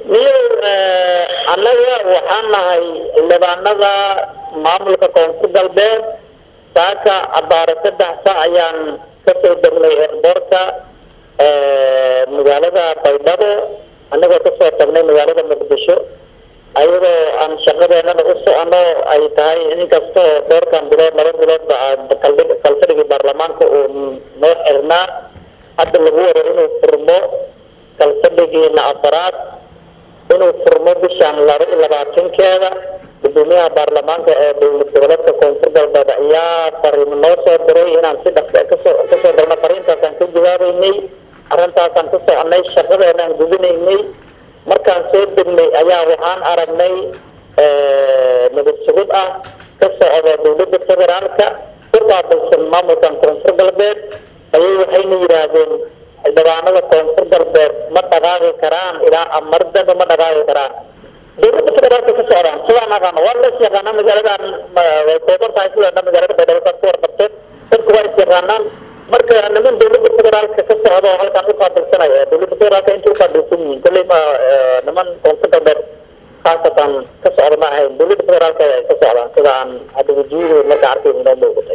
niyo annaga waxaan nahay xildhibaanada maamulka koonfur galbeed saaka abaare saddex sac ayaan kasoo degnay eerboorka magaalada baydhabo annagoo kasoo tagnay magaalada muqdisho ayadoo aan shaqadeenana u socono ay tahay inkastoo dhowrkan bilood laba biloodba kalfadhigii baarlamaanka uu noo xirnaa hadda lagu wado inuu furmo kalfadhigiina afaraad inuu furmo bishaan laba iyo labaatankeeda gudoomiyaha baarlamaanka ee dowlad goboleedka koonfur galbeed ayaa fariimo noo soo diray inaan si dhaqsa kasoo kasoo galno fariintaasaan ka jawaabeynay arrintaasaan ka soconay shaqadeenaan gudinaynay markaan soo degnay ayaa waxaan aragnay nabad sugud ah ka socda dowladda federaalka ku qaabilsan maamulkan koonfur galbeed ayay waxayna yidhaahdeen xildhibaanada koonfur galbeed ma dhaqaaqi karaan ilaa amardaba ma dhaqaaqi karaan dowladda federaalka ka socdaan sidaan aqaano waa la is yaqaanaa magaaladan way kooban tahay sida dhan magaalada baydhabo saad ku warqabteen dadku waa is yaqaanaan marka niman dowladda federaalka ka socda oo halkaan uqaabilsanaya dowladda federaalka intay uqaabilsan yihiin kolley ma niman koonfur galbeed khaasatan ka socda ma ahayn dowladda federaalka ay ka socdaan sida aan hadda wajiyadooda marka arkayna inoo muuqatay